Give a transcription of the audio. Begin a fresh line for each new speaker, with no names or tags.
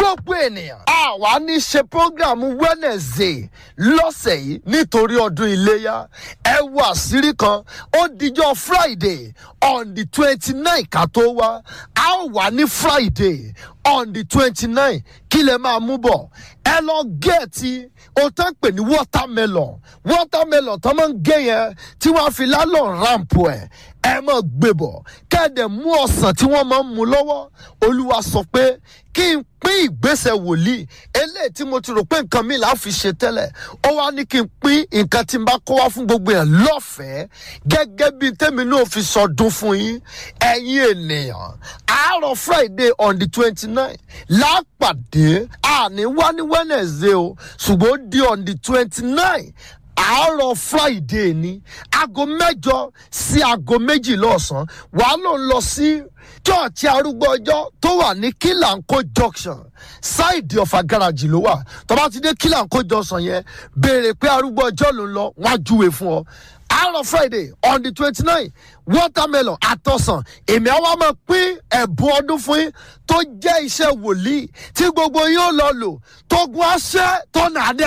gbogbo ènìyàn àwa ní ṣe program wednesday lọ́sẹ̀ yìí nítorí ọdún iléyà ẹ wo àṣírí kan ó dijọ́ friday on the twenty nine ká tó wá a ó wà ní friday on the twenty nine kí lè máa mú bọ̀ ẹ lọ gẹ̀ẹ́tì o tán pè ní watermelon watermelon tó máa ń gé yẹn tí wọ́n á fi lálọ́ ramp ẹ̀ ẹ máa gbé bọ̀ kẹ́ẹ̀dẹ̀ mú ọ̀sán tí wọ́n máa ń mú lọ́wọ́ olúwa sọ pé kí n pín ìgbésẹ̀ wòlíì eléyìí tí mo ti rò pé nǹkan mi là á fi ṣe tẹ́lẹ̀ ó wá ní kí n pín nǹkan tí n bá kó wá fún gbogbo yẹn lọ́fẹ̀ẹ́ gẹ́gẹ́ bí tèmi náà fi sọdún fún yín ẹ̀yin ènìyàn àárọ̀ friday on the twenty nine lápàdé àní wá ní wednesday o ṣùgbọ́n ó di on the twenty nine àárọ̀ friday ni aago mẹ́jọ sí aago méjìlá ọ̀sán wàá ló ń lọ sí chọ́ọ̀chì arúgbó ọjọ́ tó wà ní kílàńkó junction ṣáìdì ọ̀fà gáràjì ló wà tó bá ti dé kílàńkó junction yẹn béèrè pé arúgbó ọjọ́ ló ń lọ wọ́n á júwe fún ọ àárọ̀ friday on the twenty nine watermelon àtọ̀sán èmi àwa máa pín ẹ̀bùn ọdún fún yín tó jẹ́ iṣẹ́ wòlíì tí gbogbo yín ó lọ lò tó gun aṣẹ́ tó nà á dé.